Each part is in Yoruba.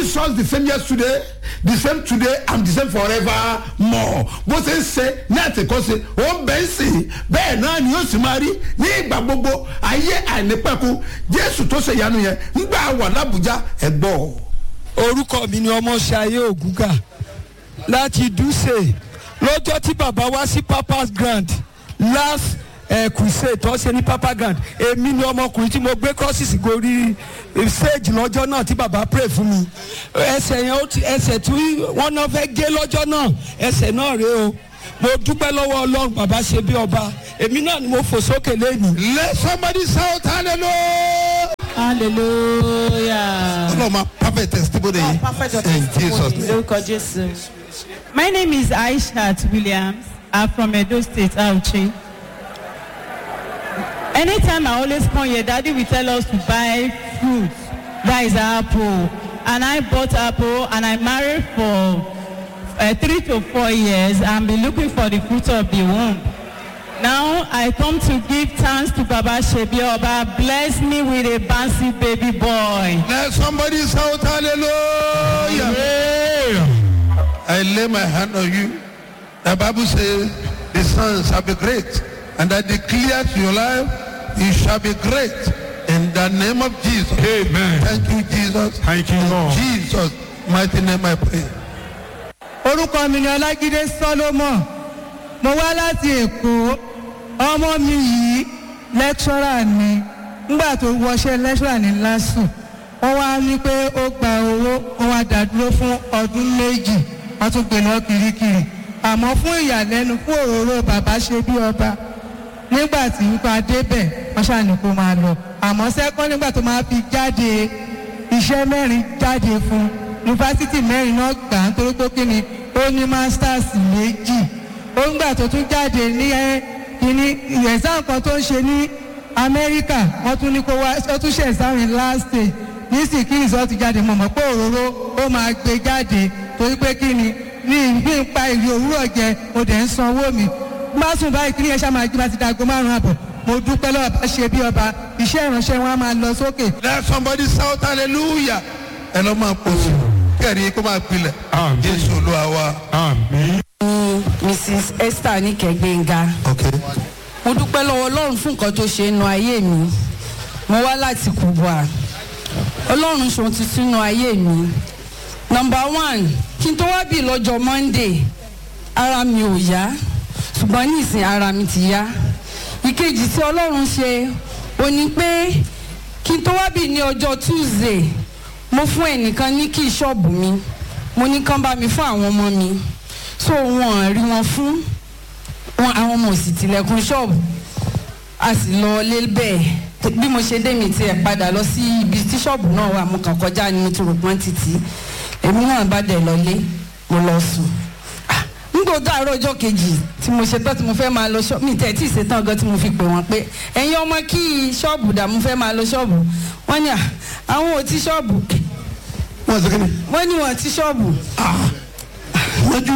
jesus the same yesterday the same today and the same forever more bó ṣe ń ṣe ní àtìkọ́ṣe ó ń bẹ́ ń sìn bẹ́ẹ̀ náà ni yóò sì máa rí ní ìgbà gbogbo ayé àìnípẹ̀kun jésù tó ṣe ìyanu yẹn ńgbà wà lábùjá ẹ̀ gbọ́. orúkọ mi ni ọmọṣayé ògúngà láti dùsè lọ́jọ́ tí bàbá wá sí papa's grand last eh, crusade tó ṣe ní papa grand èmi ni ọmọkùnrin tí mo gbé crosses gorí eh, stage lọ́jọ́ náà tí bàbá pray fún mi ẹsẹ̀ yẹn ó ti ẹsẹ̀ tí wọ́n náà fẹ́ gé lọ́jọ́ náà ẹsẹ̀ náà rèé o mo dúpẹ́ lọ́wọ́ ọlọ́run bàbá ṣe bí ọba èmi náà ni mo fò sókè lẹ́nu. let somebody shout hallelujah. hallelujah. ọlọ́run máa perfect testimony Oh, perfect your in jesus testimony. name. Lórúkọ Jésù. My name is Aishat Williams. I'm from Edo State, Auchi. Anytime I always come here, Daddy will tell us to buy fruit. That is apple. And I bought apple and I married for uh, three to four years and been looking for the fruit of the womb. Now I come to give thanks to Baba Shebi Oba. Bless me with a bouncy baby boy. let somebody shout hallelujah. I lay my hand on you. The Bible says the son shall be great. And I declare to your life, you shall be great. In the name of Jesus. Amen. Thank you, Jesus. Thank you, In Lord. Jesus' mighty name I pray. orúkọ mi ni ọlágídé solomon mo wá láti èkó ọmọ mi yìí lẹ́kṣọ́rà ni nígbà tó wọṣẹ́ lẹ́kṣọ́rà ní lásù wọ́n wá ní pé ó gba owó wọ́n wá dàdúró fún ọdún méjì wọ́n tún gbé lọ kirikiri àmọ́ fún ìyàlẹ́nu fún òróró bàbá ṣe bí ọba nígbà tí ipa débẹ̀ wọ́n ṣàní kó máa lọ àmọ́ sẹ́kọ́ nígbà tó máa fi jáde iṣẹ́ mẹ́rin jáde fún yunifásitì mẹ́rin náà gbà á nítorí pé kí ni ó ní masters méjì ó ń gbà tó tún jáde ní ẹ kíní ẹ̀sán kan tó ń ṣe ní amẹ́ríkà wọ́n tún ní kó wá ó tún ṣe ẹ̀sán in last stage nísìnyí kí nìṣọ́ ti jáde mọ̀ mọ́ pé òróró ó máa gbé jáde torí pé kí ni ní ìgbín ń pa ìrì òwúrọ̀ jẹ mo dẹ̀ ń sanwó mi má sùn báyìí kí ni ẹ ṣáà máa jí bá ti dago márùn-ún àbọ̀ mo dúpẹ́ lọ́wọ́ bá ṣe bí ọba iṣẹ́ ìránṣẹ́ wọn á máa lọ sókè Let somebody shout hallelujah. Ẹ lọ́ máa pọ̀ sí. Kẹ́rì kó máa pilẹ̀. Amen. Jésù olúwa wa. Àmín. mrs esther níkẹgbẹ́ngà Okay. mo dúpẹ́ lọ́wọ́ ọlọ́run fún nǹkan tó ṣe nínú ayé mi mo wá láti kubwa ọlọ́run ṣòun ti sínú ayé mi nọmba one kí n tó wá bí lọ́jọ́ monday ara mi ò yá ṣùgbọ́n ní ìsìn ara mi ti yá ìkejì tí ọlọ́run ṣe ò ní pé kí n tó wá bí ní ọjọ́ tuesday mo fún ẹnìkan ní kí ṣọ́ọ̀bù mi mo ní kán bá mi fún àwọn ọmọ mi so wọn rí wọn fún wọn àwọn ọmọ òsì tilẹ̀kùn ṣọ́ọ̀bù a sì lọ lé bẹ́ẹ̀ bí mo ṣe dé mi tiẹ̀ padà lọ sí ibi tí ṣọ́ọ̀bù náà wà mo kàn kọjá ni mo ti rò pọ́n títí èmi náà bá dẹ̀ lọlé mo lọ sùn Ah, nígbà tó àárọ̀ ọjọ́ kejì tí mo ṣetán tí mo fẹ́ máa lọ ṣọ́ọ̀bù mi tẹ̀ tí ì ṣetán gan tí mo fi pè wọ́n pé ẹ̀yin ọmọ kí ṣọ́ọ̀bù dà mo fẹ́ máa lọ ṣọ́ọ̀bù wọ́n ní à àwọn ò ti ṣọ́ọ̀bù Wọ́n ṣe kí ni? wọ́n ní wọ́n ti ṣọ́ọ̀bù Lójú.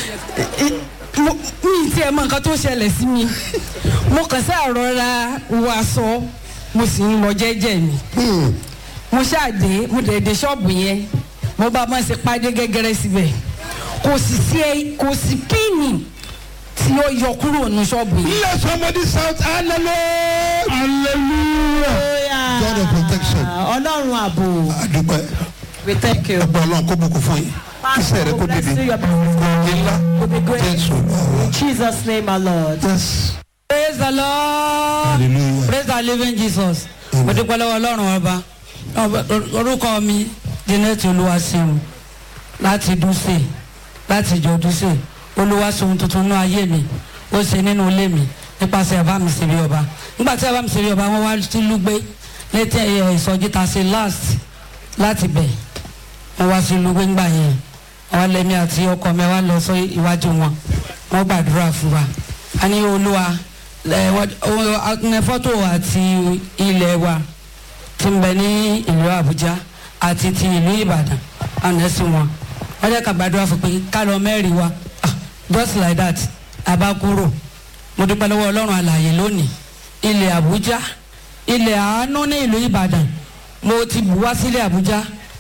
mo mi ti ẹ̀ mọ nǹkan tó ṣẹlẹ̀ sí mi mo kàn sí àrọ́ra wọ aṣọ mo sì ń lọ jẹ́jẹ́ mi mo ṣáàdé mo dẹ̀ dé ṣọ́ọ̀bù yẹn mo bá máa ṣe pàdé gẹ́gẹ́rẹ́ síbẹ̀ kò sì sí ẹ kò sí píìnì tí ó yọ kúrò ní ṣọ́ọ̀bù yẹn. Let somebody shout hallelujah. Hallelujah. God of protection. Ọlọ́run ààbò. Àdúpẹ́. We thank you. Ẹgbẹ́ ọlọ́run kó bùkún fún yín. Kíṣẹ́ rẹ kó Bless dìde. you, your business Ńlá. will be great. Jésù olúwa wa. In Jesus' name, our Lord. Yes. praise the lord Hallelujah. praise the living jesus mo dúpẹ́ lọ́wọ́ ọlọ́run ọba orúkọ mi janet olúwaṣeun láti dúṣe láti ìjọ dúṣe olúwaṣeun tuntun ní ayé mi ó ṣe nínú ilé mi nípasẹ̀ ẹ̀bá mi ṣe bí ọba nígbà tí ẹ̀bá mi ṣe bí ọba wọ́n wá sí lúgbé létí ẹ̀yẹ ìsọjí ta ṣe last láti bẹ̀ wọ́n wá sí lúgbé ńgbà yẹn àwọn lẹ́mí àti ọkọ mi wá lọ sọ iwájú wọn wọ́n gbàdúrà fún wa a ní olúwa ẹ, wọ́n- ó- ní fọ́tò àti ilẹ̀ wa ti ń bẹ ní ìlú àbújá àti ti ìlú ìbàdàn àná sí wọn wọ́n jẹ́ ká gbàdúrà fún pé ká lọ mẹ́rin wa Ah, just like that àbá kúrò mo dúpẹ́ lọ́wọ́ ọlọ́run àlàyé lónìí ilẹ̀ àbújá ilẹ̀ àánú ní ìlú ìbàdàn mo ti bù wá sílẹ̀ àbújá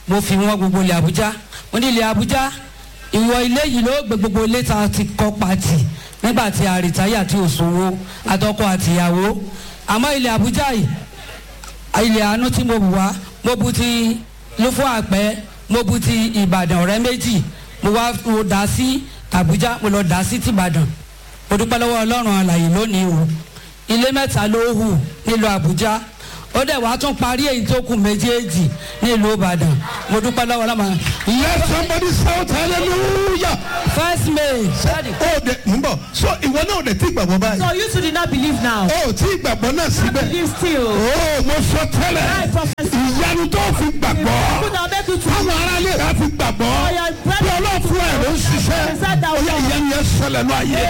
mo fi wọn gbogbo ilẹ̀ àbújá mo ní ilẹ̀ àbújá ìwọ ilé yìí ló gbé gbogbo ilé ta ti kọ́ pàtì nígbà tí a rìtáyà tí ò sówó àtọkọ àtìyàwó àmọ́ ilẹ̀ àbújá yìí ilẹ̀ àánú tí mo bù wá mo bu ti lófó àpẹ́ mo bu ti ìbàdàn ọ̀rẹ́ méjì mo wá mo dà sí àbújá mo lọ dà sí tìbàdàn mo dúpẹ́ lọ́wọ́ ọlọ́run àlàyé lónìí o ilé mẹ́ta ló hù nílùú àbújá ó dẹ̀ wá tún parí èyí tó kù méjèèjì nílùú ìbàdàn mo dúpẹ́ lọ́wọ́ ọlọ́run let somebody shout hallelujah. first may ṣáàdì ó de ń bọ̀ so ìwọ náà ò dẹ̀ tí gbàgbọ́ báyìí. So you two did not believe now. ó tí gbàgbọ́ náà síbẹ̀. Believe still. ó mo sọ tẹ́lẹ̀ I prophesy. ìyanu tó fi gbàgbọ́ People that make you to táwọn aráàlú rẹ̀ fi gbàgbọ́ Oh, your brother- bí ọlọ́fun ẹ̀ ló ń ṣiṣẹ́ ó yẹ ìyanu yẹn ṣẹlẹ̀ náà yẹ.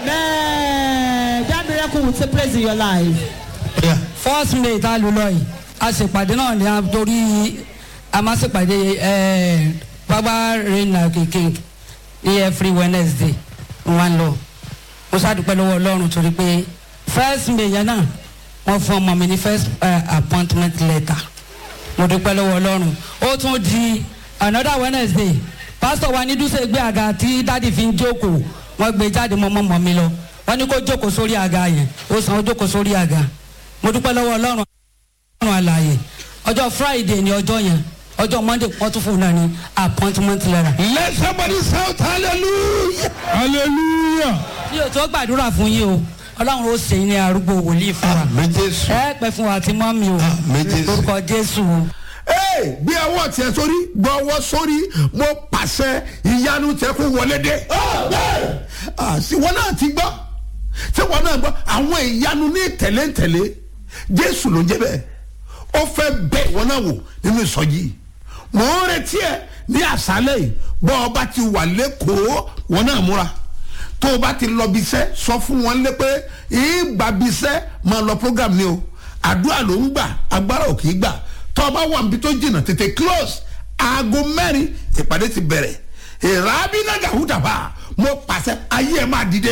Amen. That miracle will take place in your life. first may tá a lò lọ yìí a ṣèpàdé náà ní a torí a máa ṣèpàdé ẹ bàbá reina kékeré ní every wednesday wọn lọ mo ṣàdúpẹ́ lọ́wọ́ ọlọ́run torí pé first may yẹn náà wọ́n fún ọmọ mi ní first uh, appointment letter mo dúpẹ́ lọ́wọ́ ọlọ́run ó tún di another wednesday pastor wa ní dúṣe gbé àga tí dádì fi ń jókòó wọ́n gbé jáde mọ́ mọ́ mi lọ wọ́n ní kó jókòó sórí àga yẹn ó sàn ó jókòó sórí àga mo dúpẹ́ lọ́wọ́ ọlọ́run ọlọ́run àlàyé ọjọ́ friday ni ọjọ́ yẹn ọjọ́ monday wọ́n tún fún un náà ní appointment letter. let somebody shout hallelujah. hallelujah. mi ò tó gbàdúrà fún yín o ọlọ́run ó ṣe yín ní arúgbó wòlíì fún wa àmì jésù. ẹ pẹ́ fún wa àti mọ́mí o Àmín Jésù. lórúkọ jésù o. ee gbé ọwọ́ tiẹ̀ sórí gbọ́ ọwọ́ sórí mo pàṣẹ ìyanu tẹ kó wọlé dé. Ah, sí wọn náà ti gbọ́ tí wọn náà gbọ́ àwọn ìyanu ní tẹ̀léńtẹ̀lé jésù ló ń jẹ́ bẹ́ẹ̀ ó fẹ́ bẹ́ wọn náà wò nínú ìsọjí mò ń retí ẹ ní àṣálẹ̀ yìí bọ́ ọba ti wà lẹ́kọ̀ọ́ wọn náà múra tó o bá ti lọ bí iṣẹ́ sọ fún wọn lé pé ìgbà bí iṣẹ́ máa lọ program ni o àdúrà ló ń gbà agbára ò kì í gbà tó o bá wà níbi tó jìnnà tètè close aago mẹ́rin ìpàdé ti bẹ̀rẹ̀ ìrábínágà húdàbà mo pàṣẹ ayé ẹ̀ máa dìde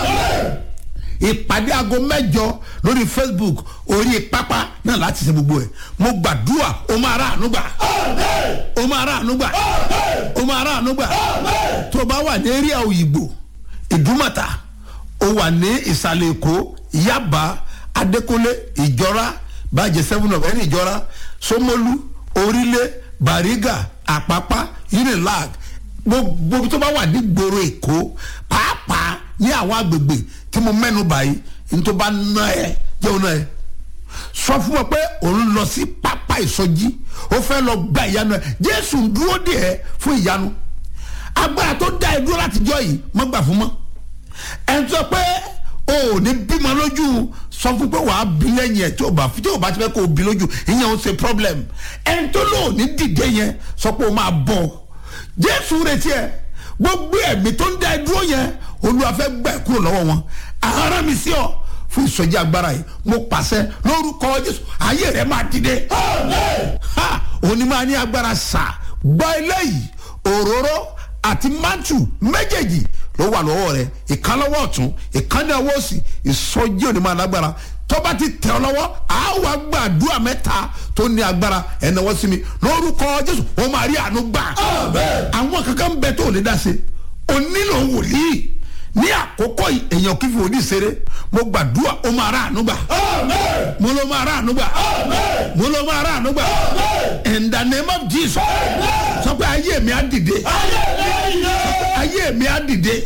ìpàdé aago mẹ́jọ lórí facebook orí pápá náà láti ṣe gbogbo ẹ̀ mo gbàdúrà o máa rà ànúgbà o máa rà ànúgbà o máa rà ànúgbà tó o bá wà ní eréà òyìnbó ìdúmọ̀tà o wà ní ìsàlẹ̀ èkó yaba adékúnlé ìjọra bàjẹ́ seven of ẹni ìjọra somolu orílẹ̀ bariga àpápá unilag gbogbo tó bá wà ní gbòòrò èkó pàápàá ní àwọn agbègbè tí mo mẹ́nu báyìí ní tó bá ná ẹ jẹun náà ẹ sọ fún wọn pé òun lọ sí pápá ìsọjí ó fẹ́ lọ gba ìyanu ẹ jésù ń dúró dè ẹ́ fún ìyanu agbára tó dá ẹ dúró láti jọ yìí mọ́ gbà fún mọ́ ẹ̀ ń sọ pé o ò ní bímọ lójú sọ fún pé wàá bí lẹ́yìn ẹ̀ tí o bá tí o bá ti fẹ́ kó o bí lójú ìyẹn ò ṣe problem ẹ̀ ń tó lò ní dìde yẹn sọ pé o máa bọ̀ jésù retí ẹ gbogbo ẹ̀mí tó ń dá ẹ dúró yẹn olúwa fẹ́ gbà ẹ́ kúrò lọ́wọ́ wọn ara mi sí ọ fún ìsọjí agbára yìí mo pàṣẹ lórúkọ jésù ayé rẹ máa dìde ha òní máa ní agbára sà gbọ́ eléyìí òróró àti mántù méjèèjì ló wà lọ́wọ́ rẹ ìkan lọ́wọ́ ọ̀tún ìkan ní ọwọ́ òsì ìsọjí òní máa lágbára tọ́ba ti tẹ̀ ọ́ lọ́wọ́ àwa gbàdúrà mẹ́ta tó ní agbára ẹ̀nàwọ́ sí mi lórúkọ jésù wọ́n máa rí àánú gbà àwọn kankan bẹ tó lè dá se o nílò wòlíì ní àkókò yìí èèyàn kí fi wòlíì ṣeré mo gbàdúrà ó máa rà àánú gbà mo ló máa rà àánú gbà mo ló máa rà àánú gbà in the name of jesus sọ pé ayé mi á dìde ayé mi á dìde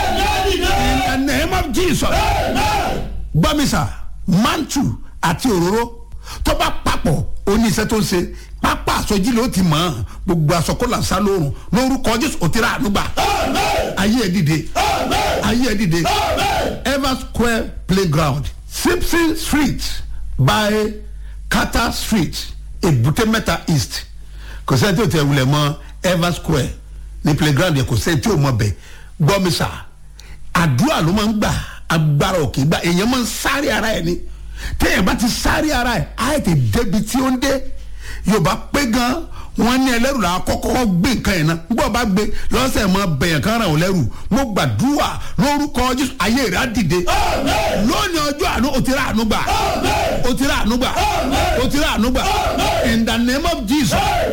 in the name of jesus gbọ́mísà mantu àti òróró tó bá papọ̀ ó ní iṣẹ́ tó ń ṣe pápá àsọjí ló ti mọ̀ ọ́n gbogbo àsọkọ́là sá lóorùn lórúkọ jésù òtíra ànúgbà ayé ẹ̀ dìde ayé ẹ̀ dìde ever square playground simpson street by carter street èbúté mẹ́ta east kò sẹ́ni tí o tẹ̀ wulẹ̀ mọ́ ever square ní playground yẹn kò sẹ́ni tí o mọ̀ bẹ̀ gbọ́mísà àdúrà ló máa ń gbà agbára òkè gbà èèyàn máa ń sáré ara ẹ̀ ni téèyàn bá ti sáré ara ẹ̀ á yẹ ti débi tí ó ń dé yorùbá pé gan wọn ní ẹlẹ́rù la kọ́kọ́ gbé nǹkan yẹn náà gbọ́ bá gbé lọ́sẹ̀ mọ́ bẹ̀yàn kan ràn ọ́ lẹ́rù mo gbàdúrà lórúkọ jésù ayé rẹ̀ á dìde lónìí ọjọ́ àánú o ti rà àánú gbà o ti rà àánú gbà o ti rà àánú gbà in the name of jesus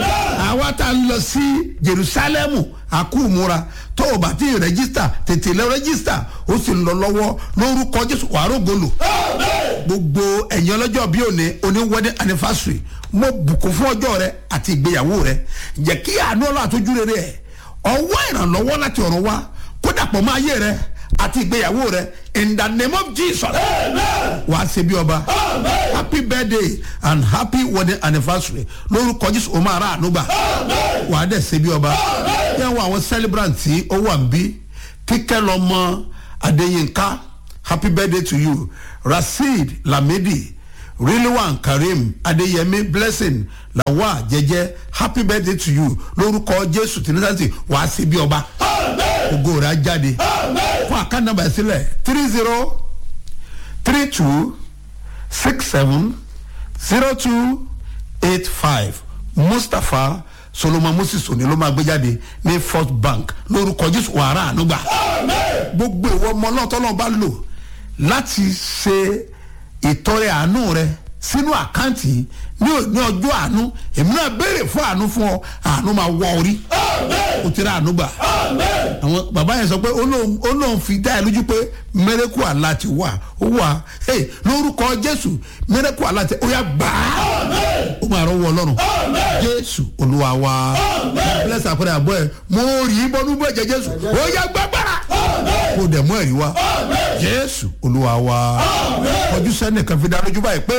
àwa tá a ń lọ sí jerusalemu àkúmúra tó o bá ti rẹ́gísítà tètè lọ rẹ́gísítà ó sì ń lọ lọ́wọ́ lórúkọ jésù wàá rògbòlò gbogbo ẹ̀yin ọlọ́jọ́ bí òní oní wedding anniversary mo bùkún fún ọjọ́ rẹ àti ìgbéyàwó rẹ jẹ́ kí àánú ọlọ́ àtọ́jú rere ẹ̀ ọwọ́ ìrànlọ́wọ́ láti ọ̀run wá kó dàpọ̀ mọ́ ayé rẹ àti ìgbéyàwó rẹ in the name of jesus wàá ṣe bí ọba happy birthday and happy wedding anniversary lórúkọ jésù o máa ra àánú gbà wàá dẹ̀ ṣe bí ọba yẹn wọ àwọn celebrant tí ó wà ń bí kíkẹ́ lọ́mọ adéyínká happy birthday to you rasheed lamidi rilwan karim adeyemi blessing lawa jẹjẹ happy birthday to you lórúkọ jésù tìǹtàtì wàá sí bí ọba ògo rẹ á jáde fún àkànnàbà sílẹ̀ three zero three two six seven zero two eight five mustapha solomon moses òní ló máa gbé jáde ní first bank lórúkọ jésù wàrà ànúgbà gbogbo ìwọ ọmọ náà tọ́lọ́ bá lò láti ṣe ìtọrẹ àánú rẹ sínú àkáǹtì ní ní ọjọ́ àánú èmi náà béèrè fún àánú fún ọ àánú máa wọ orí o ti rà àánú gbà àwọn bàbá yẹn sọ pé ó lóun fi dá ẹ lójú pé mẹrẹkù àlá ti wà ó wà hey, lórúkọ jésù mẹrẹkù àlá ti ó yà gbà á ó máa rọwọ ọlọrun jésù olúwa wa bless àpẹẹrẹ àbọ ẹ mo rí bọnú bọ ẹjẹ jésù ó yà gbàgbára kó dẹ̀ mú ẹ̀rí wa jésù olúwa wa ọjọ́ sẹ́nìkan fi dá lójú báyìí pé.